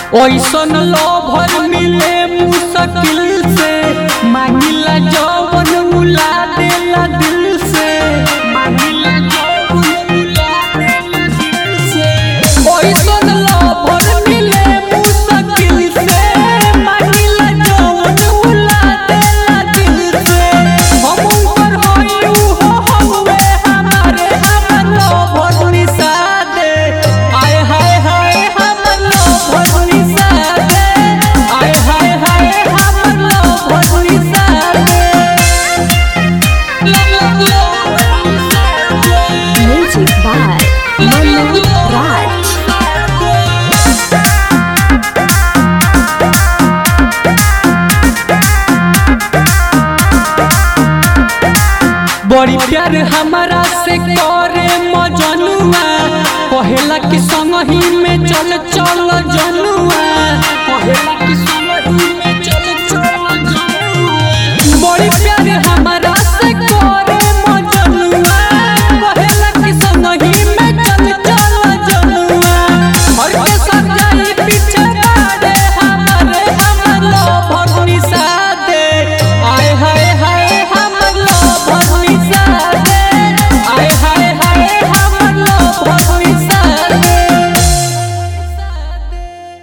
ओइसन लोभर मिले मुश्किल से मांगिला जवन उला देला दिल से मांगिला जवन उला देला दिल से ओइसन लोभर मिले मुश्किल से मांगिला जवन उला देला दिल से हम ऊपर होई हो हवे हमारे हमर लोभर निसादे आय हाय हाय हमर लोभर निसादे आय हाय हाय हमर लोभर निसादे Music by Manu Raj. बड़ी प्यार हमारा से करे मजनुआ कहेला कि संग ही में चल चल जनुआ कहेला कि संग ही में चल चल जनुआ बड़ी प्यार